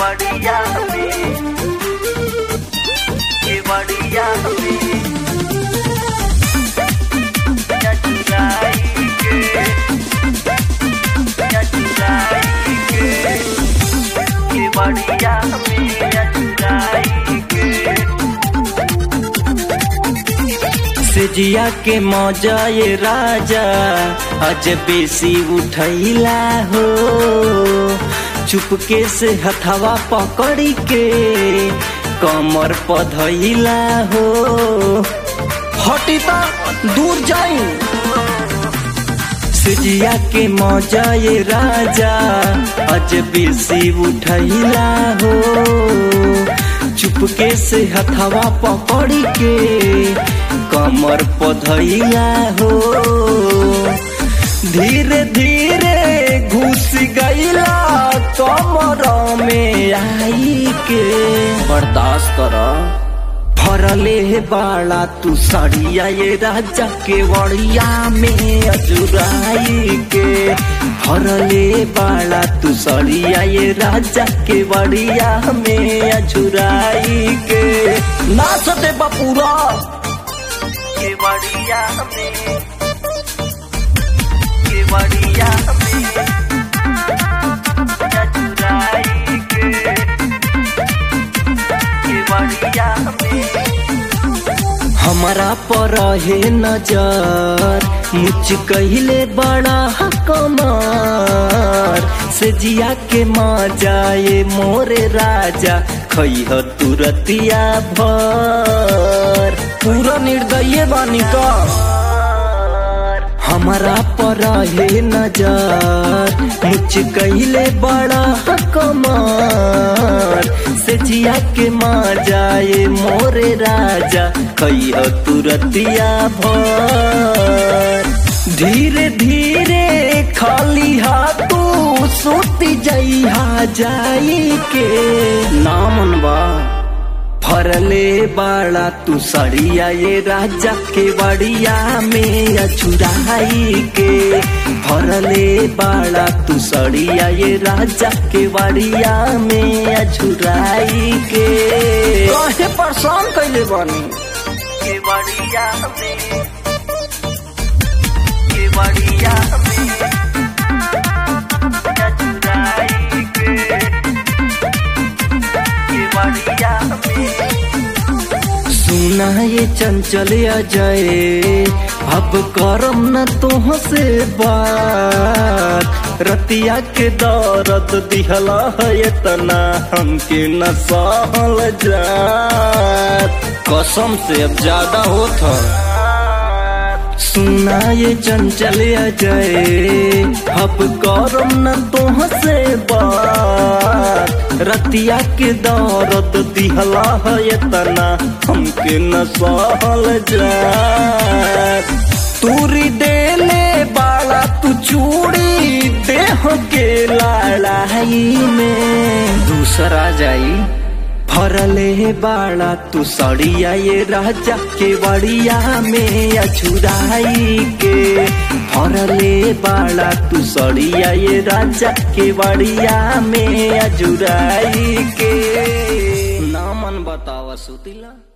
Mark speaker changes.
Speaker 1: केवड़िया में केवड़िया में चचुराई के चचुराई के केवड़िया में चचुराई के
Speaker 2: सेजिया के मौजा ये राजा अज बेसी उठैला हो चुपके से हथवा पकड़ी के कमर पधैला हो हटी ता दूर जाई सेजिया के मौजा ये राजा अज बेसी उठैला हो चुपके से हथवा पकड़ी के कमर पधैला हो धीरे धीरे घुस गईला कमर में आई के बर्दाश्त कर फरले बाड़ा तू सड़िया ये राजा के वड़िया में अजुराई के फरले बाड़ा तू सड़िया ये राजा के वड़िया में अजुराई के ना सते बपूरा
Speaker 1: केवड़िया में केवड़िया में चचुराई के केवड़िया में
Speaker 2: हमारा पर है नजर मुझ कहले बड़ा कमार से जिया के माँ जाए मोरे राजा खैह तुरतिया भर पूरा निर्दय बानी का हमारा पर है नजर मुझ कहले बड़ा कमार से जिया के माँ जाए मोरे राजा खैह तुरतिया भर धीरे धीरे खाली हाथू सोती जइहा जाई के नामन बा फरले बाड़ा तू सड़िया ये राजा के बड़िया में अचुराई के फरले बाड़ा तू सड़िया ये राजा के बड़िया में अचुराई के कहे परेशान कैले बानी
Speaker 1: केवड़िया में केवड़िया में चचुराई के केवड़िया में
Speaker 2: सुना ये चंचल अजय अब करम न तोह से बात रतिया के दर्द दिहला है तना हमके न सहल जात कसम से अब ज्यादा होत ह। सुना ये चंचल अजय अब करम न तोह से बात रतिया के दौरत दिहला है तना हमके न सहल जात तूरी देले बाला तू चूड़ी देह के लड़ाई में दूसरा जाई फरले बाड़ा तू सड़िया ये राजा के बड़िया में अछुराई के फरले बाड़ा तू सड़िया ये राजा के बड़िया में अजुराई के नामन बतावा सुतिला